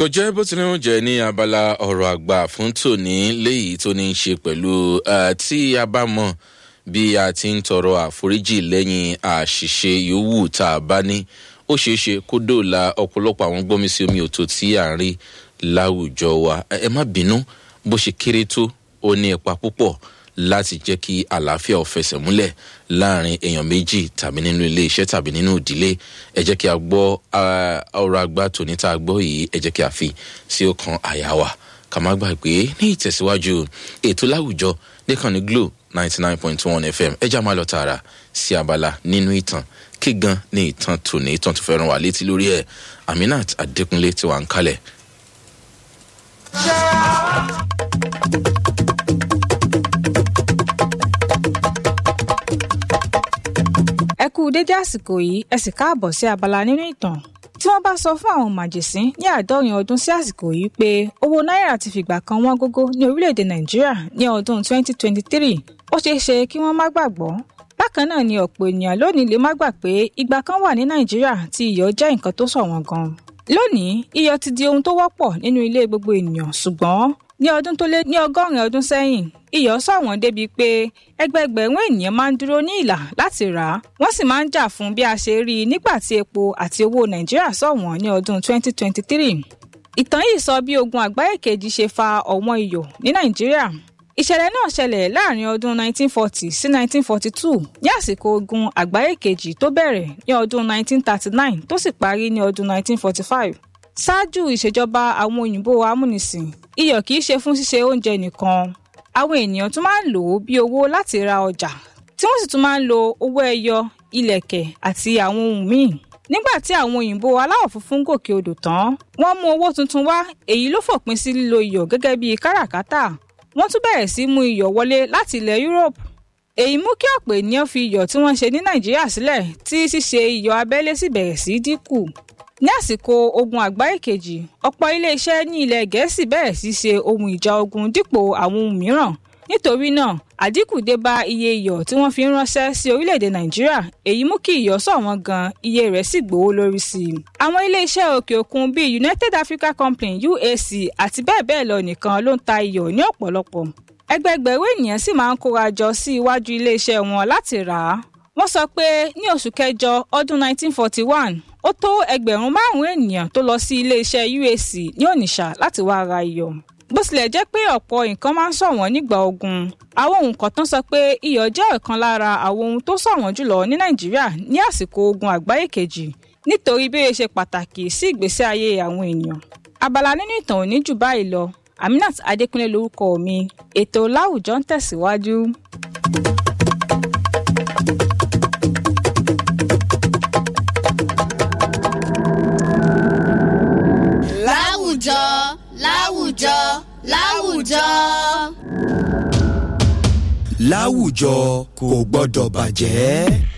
kò jẹ́ bó ti ní ó jẹ́ ní abala ọ̀rọ̀ àgbà fún tòní léyìí tó ní í ṣe pẹ̀lú tí a bá mọ̀ bí a ti ń tọrọ àforíjì lẹ́yìn àṣìṣe yòówù tá a bá ní ó ṣeé ṣe kó dòòlà ọ̀pọ̀lọpọ̀ àwọn gbọ́nmi sí omi òtó tí à ń rí láwùjọ wa ẹ má bínú bó ṣe kéré tó ó ní ipa púpọ̀ láti jẹ́ kí àlàáfíà ò fẹsẹ̀ múlẹ̀ láàrin èèyàn méjì tàbí nínú ilé iṣẹ́ tàbí nínú ìdílé ẹ jẹ́ kí a gbọ́ ọ̀rọ̀ àgbà tòní tá a gbọ́ yìí ẹ jẹ́ kí a fi sí ọkàn àyà wa ká má gbàgbé ní ìtẹ̀síwájú ètò láwùjọ nìkan ní glo ninety nine point one fm ẹ já máa lọ tààrà sí abala nínú ìtàn kí gan ní ìtàn tòní ìtàn tó fẹ́ràn wà létí lórí ẹ̀ aminat adékúnlé ti wà ń kalẹ̀. ẹ kú dédé àsìkò yìí ẹ sì káàbọ̀ sí abala nínú ìtàn tí wọ́n bá sọ fún àwọn màjèsín ní àádọ́rin ọdún sí àsìkò yìí pé owó náírà ti fìgbà kan wọ́n gógó ní orílẹ̀-èdè nàìjíríà ní ọdún 2023 ó ṣeé ṣe kí wọ́n má gbàgbọ́ bákan náà ni ọ̀pọ̀ ènìyàn lónìí lè má gbà pé ìgbà kan wà ní nàìjíríà tí iyọ̀ jẹ́ nǹkan tó ṣọ̀wọ́n gan lónìí iyọ̀ ti di ohun tó wọ́pọ̀ nínú ilé gbogbo ènìyàn ṣùgbọ́n ní ọdún tó lé ní ọgọ́rin ọdún sẹ́yìn iyọ̀ ṣọ̀wọ́n débi pé ẹgbẹẹgbẹ̀rún ènìyàn máa ń dúró ní ìlà láti rà á wọ́n sì máa ń jà fún bí a ṣe rí i nígbà tí epo àti owó nàìjíríà ṣọ̀wọ́n ní ọdún 2023. ìtàn yìí sọ bí ogun àgbáyé kejì ṣe fa ọ̀wọ́n iyọ̀ ní nàìjíríà ìṣẹ̀lẹ̀ náà ṣẹlẹ̀ láàrin ọdún 1940 sí 1942 ní àsìkò ogun àgbáyé kejì tó bẹ̀rẹ̀ ní ọdún 1939 tó sì parí ní ọdún 1945 ṣáájú ìṣèjọba àwọn òyìnbó amúnisìn iyọ̀ kì í ṣe fún ṣíṣe oúnjẹ nìkan àwọn ènìyàn tún máa ń lò ó bí owó láti ra ọjà tí wọ́n sì tún máa ń lo owó ẹyọ ilẹ̀kẹ̀ àti àwọn ohun míì nígbà tí àwọn òyìnbó aláwọ̀ funfun gòkè odò tán wọ́n mú owó tuntun wá èyí ló fòpin sí lílo iyọ̀ gẹ́gẹ́ bí káràkátà wọ́n tún bẹ̀rẹ̀ sí mú iyọ̀ wọlé láti ilẹ̀ Europe èyí mú kí ọ̀pọ̀ ènìyàn fi iyọ̀ tí wọ́n ṣe ní Nàìjíríà sílẹ̀ tí ṣíṣe iyọ̀ abẹ́lé sì bẹ̀rẹ̀ sí dínkù ní àsìkò ogun àgbáyé kejì ọ̀pọ̀ iléeṣẹ́ ní ilẹ̀ gẹ̀ẹ́sì bẹ̀rẹ̀ sí ṣe ohun ìjà ogun dípò àwọn ohun mìíràn nítorí náà àdínkù dé bá iye iyọ̀ tí wọ́n fi ń ránṣẹ́ sí orílẹ̀-èdè nàìjíríà èyí mú kí iyọ̀ ṣọ̀wọ́n gan iye rẹ̀ sì gbówó lórí sí i. àwọn iléeṣẹ́ òkè òkun bíi United Africa Company UAC àti bẹ́ẹ̀ bẹ́ẹ̀ lọ nìkan ló ń ta iyọ̀ ní ọ̀pọ̀lọpọ̀ ẹgbẹgbẹ̀rún ènìyàn sì máa ń kóra jọ sí iwájú iléeṣẹ́ wọn láti rà á wọ́n sọ pé ní oṣù kẹjọ ọdún 1941 ó tó ẹgbẹ̀rún márùn-ún ènìyàn tó lọ sí iléeṣẹ́ UAC ní Onitsha láti wá ra iyọ̀ bó tilẹ̀ jẹ́ pé ọ̀pọ̀ nǹkan máa ń ṣọ̀wọ́n nígbà ogun àwọn òǹkọ̀tàn sọ pé iyọ̀ jẹ́ ọ̀kan lára àwọn ohun tó ṣọ̀wọ́n jùlọ ní Nàìjíríà ní àsìkò ogun àgbáyé kejì nítorí bí ó ṣe pàtàkì sí ìgbésí ayé àwọn ènìyàn abala nínú ìtàn ò ní jù báyìí lọ Aminat Adékúnlé lórúkọ mi ètò láwùjọ ń tẹ̀síwájú. láwùjọ láwùjọ láwùjọ. láwùjọ kò gbọdọ̀ bàjẹ́.